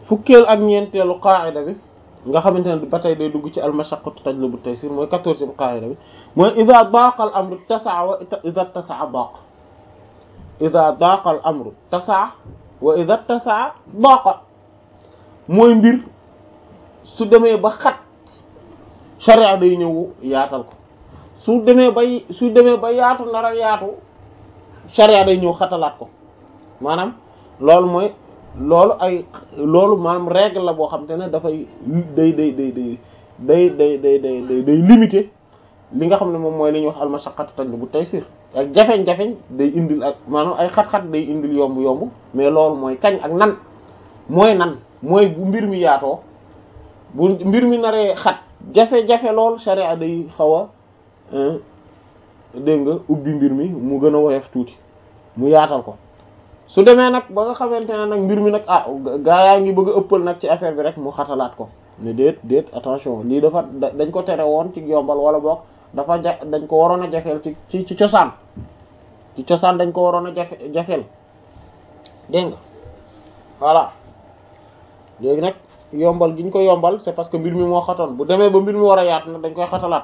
fukkeel ak ñeenteelu qaa'ida bi nga xamante ne ba tey day dugg ci al-mashaqqatu tajlibu at-taysir mooy quatorzième qaa'ida bi mooy idha daqa al-amru tasa'a wa idha tasa'a daqa idha daqa al-amru tasa'a wa idha tasa'a daqa mooy mbir su demee ba xat sharia day ñëw yaatal ko su demee bay su demee ba yaatu nar a yaatu sharia day ñëw xatalaat ko maanaam loolu mooy loolu ay loolu maanaam règle la boo xam te ne dafay day day day day day day day day day day limité li nga xam ne moom mooy li ñuy wax almashaqqatu tajlibu taysir ak jafeñ-jafeñ day indil ak maanaam ay xat-xat day indil yomb-yomb mais loolu mooy kañ ak nan mooy nan mooy bu mbir mi yaatoo bu mbir mi naree xat jafe-jafe lool sharia day xaw a dégg nga ubbi mbir mi mu gën a woyof tuuti mu yaatal ko su demee nag ba nga xamante ne nag mbir mi nag ah gaa yaa ngi bëgg a ëppal nag ci affaire bi rek mu xatalaat ko ne déet déet attention lii dafa dañ ko tere woon ci yombal wala boog dafa ja dañ ko waroon a jafeel ci ci ci cosaan ci cosaan dañ ko waroon a jafe jafeel dégg nga voilà léegi nag yombal gi ñu ko yombal c'est parce que mbir mi moo xatoon bu demee ba mbir mi war a yaat nag dañ koy xatalaat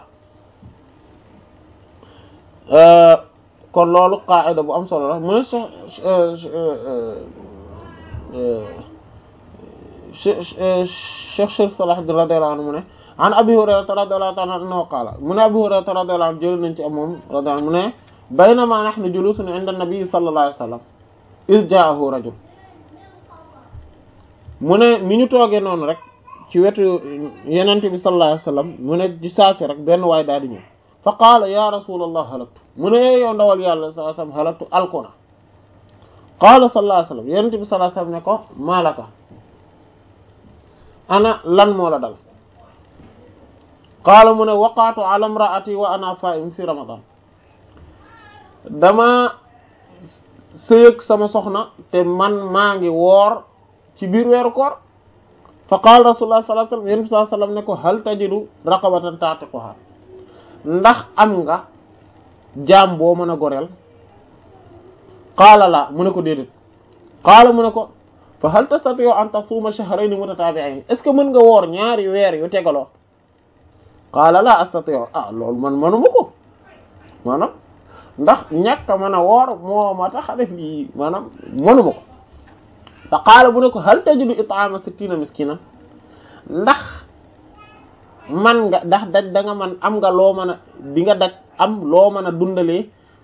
kon loolu qaida bu am solo la mu ne Cheikh Cheikh Salah radiyallahu anhu mu ne an Abi Hurayrata radiyallahu ta'ala anhu qaala mu ne Abi Hurayrata radiyallahu anhu jël nañ ci am moom radiyallahu anhu mu ne baynama nahnu julusun inda an-nabi sallallahu alayhi wa sallam iz ja'ahu rajul mu ne ni ñu toogee noonu rek ci wetu yenente bi sallallahu alayhi wa sallam mu ne di saasi rek benn waay daal di ñëw fa qaala ya rasulallah halaktu mu ne yow ndawal yàlla sallallahu alayhi wa sallam halaktu alkuna qaala sallallahu alayhi wa sallam yenente bi sallallahu alayhi wa sallam ne ko maalaka ana lan moo la dal qaala mu ne waqaatu ala imraati wa ana saa'im fi ramadan dama sëyëg sama soxna te man maa ngi woor ci biir weeru koor fa qaala rasulullah sallallahu alayhi wasallam yéen bi sallallahu alayhi wasallam ne ko hal tajidu raqabatan ta'tiquha ndax am nga jaam boo mën a goreel qaala la mu ne ko déedéet qaala mu ne ko fa hal tastati'u an tasuma shahrayn mutatabi'ayn est ce que mën nga woor ñaari weer yu tegaloo qaala la astati'u ah loolu man manuma ko maanaam ndax ñàkk a mën a woor moo ma tax a def lii maanaam manuma ko fa qaala bu ne ko hal tajidu it'ama sittina miskinan ndax man nga ndax daj da nga man am nga loo mën a di nga daj am loo mën a dundalee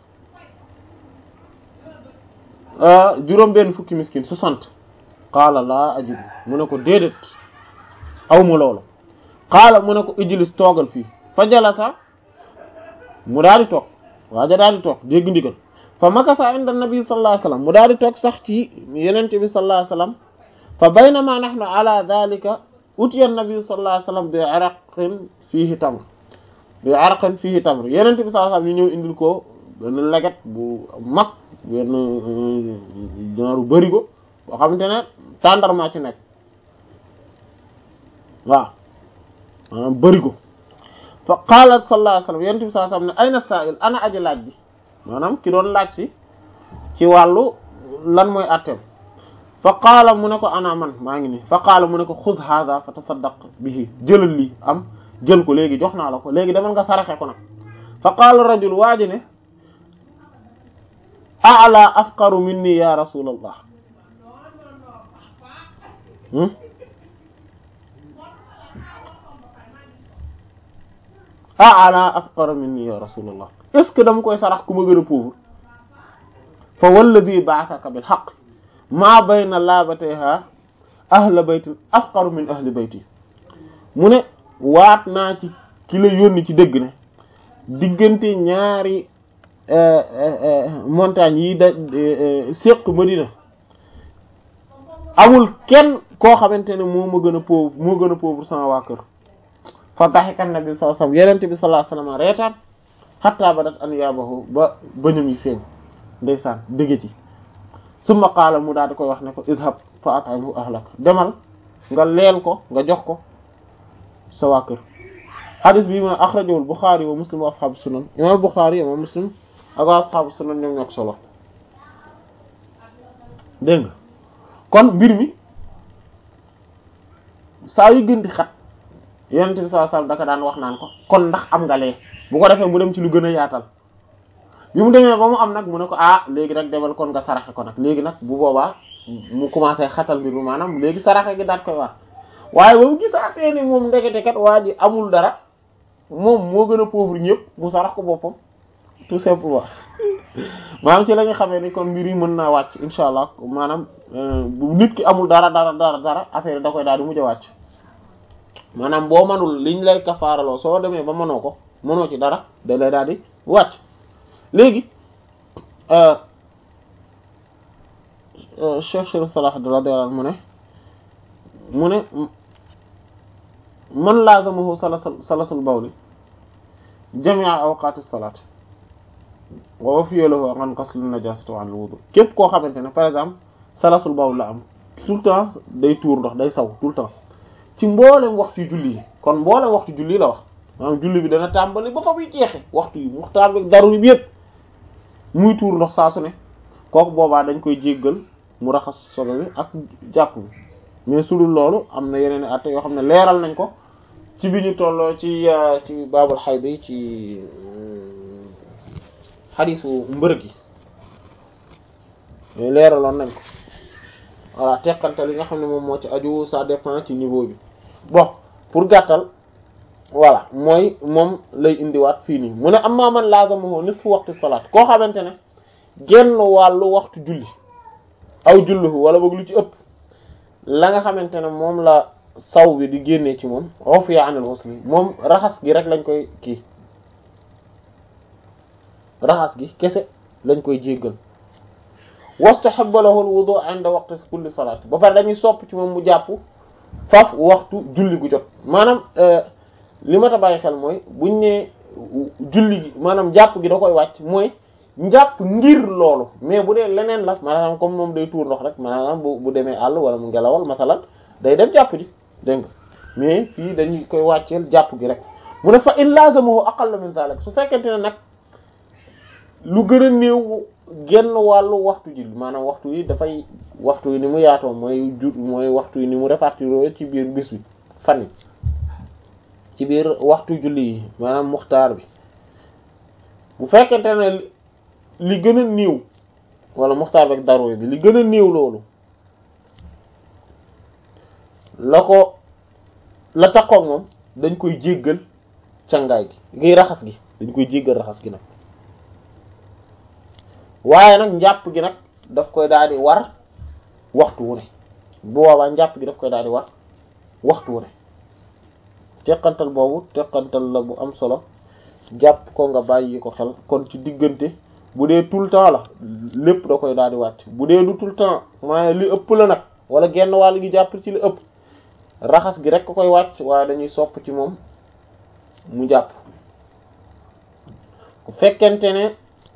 juróom benn fukki miskin soixante qaala laa ajidu mu ne ko déedéet aw ma loolu qaala mu ne ko ijlis toogal fii fa jalasa mu daal di toog waaja daal di toog dégg ndigal fa makasa inda nabi sallallahu alayhi wasallam mu daal di toog sax ci yenente bi sallallahu alayhi wasallam fa baynama nahnu ala dhalika utiya nabi sallallahu alayhi wasallam bi araqin fihi tamr bi araqin fihi tamr yenente bi sallallahu alayhi wasallam ñu ñëw indil ko benn leget bu mag benn genre barigo boo xamante ne tàndarma ci nekk waaw maanaam barigo fa qaala sallallahu alayhi wasallam yenente bi sallallahu alayhi wasallam ne ayna sa'il ana aji laaj bi maanaam ki doon laaj si ci wàllu lan mooy atteem fa qaala mu ne ko ana man maa ngi nii fa qaala mu ne ko xud hadha fa tasaddaq bihi jëlal lii am jël ko léegi jox naa la ko léegi demal nga saraxe ko nag fa qaala rajul waa ji ne a'la afqaru minni ya rasulallah a'la afqaru minni ya rasulallah est ce que dama koy sarax ku ma gën a pauvre fa walladhi ba'athaka bil haqq maa bayna laabatayha ahla baytin afqaru min ahli bayti mu ne waat naa ci ki la yónni ci dëgg ne diggante ñaari montagnes yi da séq Madina amul kenn koo xamante ne moo ma gën a pauvre moo gën a pauvre sama waa kër fa daxika nabi sallallahu alayhi wasallam yenente bi sallallahu alayhi wasallam reetaan hatta badat an yaabahu ba bëñam yi feeñ ndeysaan dëgg ci summa qaala mu daal di koy wax ne ko idhab fa at'imhu ahlak demal nga leel ko nga jox ko sa waa kër hadis bi ma akhrajahu al-Bukhari wa Muslim wa ashabu sunan imam Bukhari imam Muslim ak waa ashabu sunan ñoom ñoo ko solo dégg nga kon mbir mi saa yu gën di xat yonent bi sallallahu alayhi wasallam daka daan wax naan ko kon ndax am nga lee bu ko defee mu dem ci lu gën a yaatal bi mu demee ba mu am nag mu ne ko ah léegi nag demal kon nga saraxe ko nag léegi nag bu boobaa mu commencé xatal mbir mi maanaam léegi saraxe gi daat koy war waaye ba mu gisaatee ni moom ndekete kat waa ji amul dara moom moo gën a pauvre ñëpp mu sarax ko boppam tout simplement maanaam ci la ñu xamee ni kon mbir yi mën naa wàcc insha allah maanaam bu nit ki amul dara dara dara dara affaire da koy daal di mujj a wàcc maanaam boo manul liñ lay kafaaraloo soo demee ba mënoo ko mënoo ci dara da lay daal di wàcc léegi Cheikh Chérif Salah radiyallahu anhu mu ne mu ne man laazamahu salasul bawli jami'a awqatis salat wa wafiya lahu an ghasl an-najasati wa al-wudu képp koo xamante ne par exemple salasul bawl la am tout le temps day tuur ndox day saw tout le temps ci mboolem waxtu julli yi kon mboolem waxtu julli la wax maanaam julli bi dana tàmbali ba fa muy jeexe waxtu yi muxtaar bi daruri bi yëpp muy tuur ndox saa su ne kooku boobaa dañ koy jéggal mu raxas solo bi ak jàpp bi mais su dul loolu am na yeneen i at yoo xam ne leeral nañ ko ci bi ñu tolloo ci ci baabul xayd yi ci xadiisu mbërëg yi leeraloon nañ ko voilà teqante li nga xam ne moom moo ci aju ça dépend ci niveau bi bon pour gàttal voilà mooy moom lay indiwaat fii nii mu ne amma man lazamahu nisfu waxtu salaat koo xamante ne genn wàllu waxtu julli aw julluhu wala boog lu ci ëpp la nga xamante ne moom la saw bi di génnee ci moom ufiya anil ghusli moom raxas gi rek lañ koy kii raxas gi kese lañ koy jéggal wastahabba lahu al-wudu 'inda waqti kulli salaat ba pare dañuy sopp ci moom mu jàpp faf waxtu julli gu jot maanaam li ma ta bàyyi xel mooy buñ ne julli gi maanaam jàpp gi da koy wàcc mooy njàpp ngir loolu mais bu dee leneen la maanaam comme moom day tuur ndox rek maanaam bu bu demee àll wala mu ngelawal masalan day dem jàpp ji dégg nga mais fii dañuy koy wàcceel jàpp gi rek mu ne fa in lazamahu aqalla min zalik su fekkente ne nag lu gën a néew genn wàllu waxtu ji maanaam waxtu yi dafay waxtu yi ni mu yaatoo mooy jur mooy waxtu yi ni mu répartir ci biir bis bi fan yi ci biir waxtu julli yi maanaam muxtaar bi bu fekkente ne li gën a néew wala muxtaar bi ak daruri bi li gën a néew loolu la ko la takkoog moom dañ koy jéggal cangaay gi ngiy raxas gi dañ koy jéggal raxas gi nag waaye nag njàpp gi nag daf koy daal di war waxtu wu ne bu boobaa njàpp gi daf koy daal di war waxtu wu ne teqantal boobu teqantal la bu am solo jàpp ko nga bàyyi ko xel kon ci diggante bu dee tout le temps la lépp da koy daal di wàcc bu dee du tout le temps maaye li ëpp la nag wala genn wàll gi jàpp ci li ëpp raxas gi rek ko koy wàcc waaye dañuy sopp ci moom mu jàpp bu fekkente ne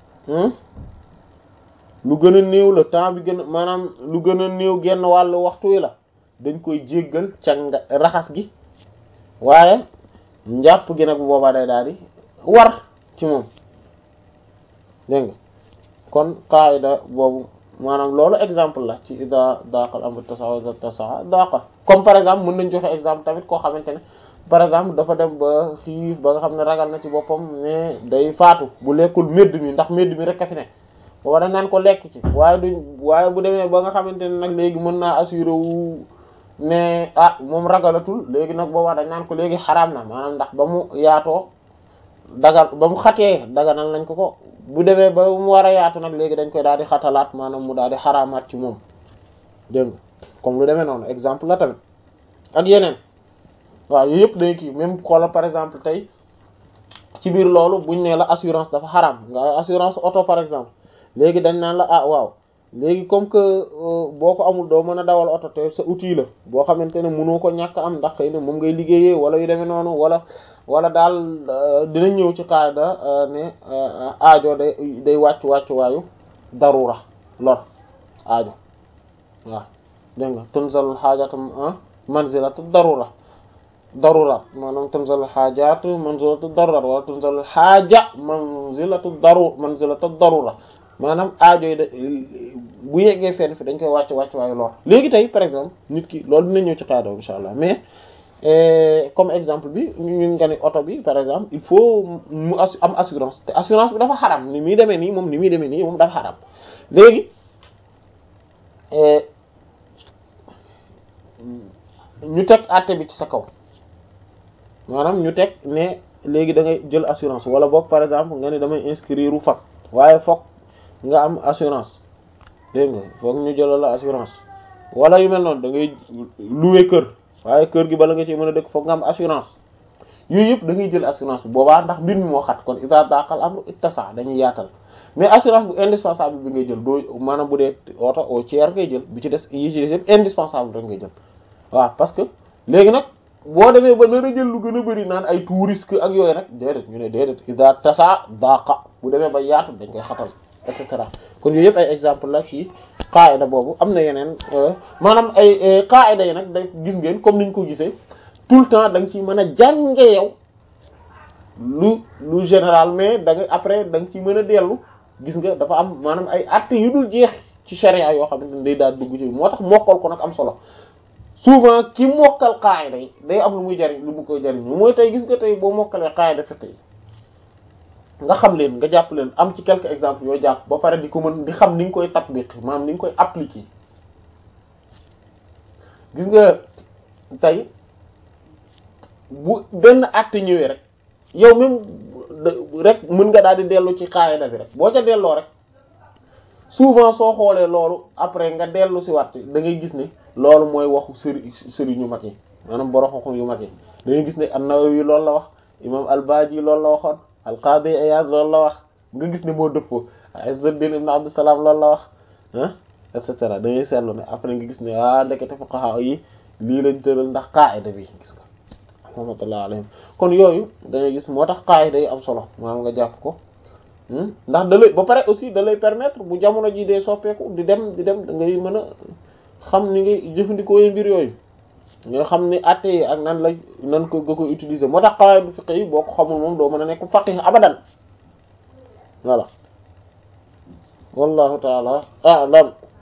lu gën a néew la temps bi gën a maanaam lu gën a néew genn wàllu waxtu wi la dañ koy jéggal ca nga raxas gi waaye njàpp gi nag bu boobaa day daal di war ci moom dégg nga kon qaida boobu maanaam loolu exemple la ci ida daqal amru tasaa ida tasaa daqa comme par exemple mën nañ joxe exemple tamit koo xamante ne par exemple dafa dem ba xiif ba nga xam ne ragal na ci boppam ne day faatu bu lekkul medd mi ndax medd mi rek a fi ne booba dañ naan ko lekk ci waaye duñ waaye bu demee ba nga xamante ne nag léegi mën naa assuré wu ne ah moom ragalatul léegi nag boobaa dañ naan ko léegi xaraam na maanaam ndax ba mu yaatoo dagal ba mu xatee daganal nañ ko ko bu demee ba mu war a yaatu nag léegi dañ koy daal di xatalaat maanaam mu daal di xaraamaat ci moom dégg nga comme lu demee noonu exemple la tamit ak yeneen waaw yooyu yëpp dañuy kii même xoolal par exemple tey ci biir loolu buñ ne la assurance dafa xaraam nga assurance auto par exemple léegi dañ naan la ah waaw léegi comme que boo ko amul doo mën a dawal oto te sa outil la boo xamante ne mënoo ko ñàkk am ndax xëy na moom ngay liggéeyee wala yu demee noonu wala wala daal dina ñëw ci qaida ne aajo day day wàcc wàcc waayu darura lor aajo waaw dégg nga tunzalul xaajatu manzilatu darura darurat maanaam tunzalul xaajatu manzilatu darurat wala tunzalul xaaja manzilatu daru manzilatu darura maanaam aajo yi da bu yeggee fenn fi dañ koy wàcc wàcc waayu lor léegi tey par exemple nit ki loolu dina ñëw ci qaida insha allah mais comme exemple bi ñu nga ni oto bi par exemple il faut mu am assurance te assurance bi dafa xaram ni muy demee nii moom ni muy demee nii moom dafa xaram léegi ñu teg àtte bi ci sa kaw maanaam ñu teg ne léegi da ngay jël assurance wala boog par exemple nga ne damay inscrire u fag waaye foog nga am assurance dégg nga foog ñu jëlal la assurance wala yu mel noonu da ngay louer kër waaye kër gi bala nga ci mën a dëkk foog nga am assurance yooyu yëpp da ngay jël assurance bu boobaa ndax mbir mi moo xat kon isa daqal am ittasa dañuy yaatal mais assurance bu indispensable bi ngay jël doo maanaam bu dee oto au tiers ngay jël bi ci des yi ci des yëpp indispensable rek ngay jël waaw parce que léegi nag boo demee ba nar a jël lu gën a bëri naan ay tout risque ak yooyu nag déedéet ñu ne déedéet isa tasa daqa bu demee ba yaatu dañ koy xatal et cetera kon yooyu yëpp ay exemple la ci qaida boobu am na yeneen maanaam ay qaida yi nag da gis ngeen comme niñ ko gisee tout le temps da nga ciy mën a jànge yow lu lu général mais da nga après da nga ciy mën a dellu gis nga dafa am maanaam ay acte yu dul jeex ci sharia yoo xam ne day daal dugg ci moo tax mokkal ko nag am solo souvent ki mokkal qaida yi day am lu muy jariñ lu mu koy jariñ mooy tey gis nga tey boo mokkalee qaida fiqh yi nga xam leen nga jàpp leen am ci quelques exemples yoo jàpp ba pare di ko mën di xam ni nga koy tatbiq maanaam ni nga koy appliquer gis nga tey bu benn acte ñëwee rek yow même rek mën nga daal di dellu ci qaida bi rek boo ca delloo rek souvent soo xoolee loolu après nga dellu si waat da ngay gis ne loolu mooy waxu sëri sëriñ yu mag yi maanaam borom yu mag yi da ngay gis ne an-Nawawi loolu la wax imam al-Baji loolu la waxoon al-Qadi Iyad loolu la wax nga gis ne moo dëppoo Izzuddin ibn Abdussalam loolu la wax ah et cetera da ngay seetlu ne après nga gis ne ah ndekete fuqaha yi lii lañ tëral ndax qaida bi gis nga rahmatullah alayhim kon yooyu da ngay gis moo tax qaida yi am solo maanaam nga jàpp ko ndax da lay ba pare aussi da lay permettre bu jamono ji dee soppeeku di dem di dem da ngay mën a xam ni ngay jëfandikoo yi mbir yooyu nga xam ni atte yi ak nan la nan ko nga koy utiliser moo tax qawaid fiqh yi boo ko xamul moom doo mën a nekk faqih abadan voilà wallahu taala a'lam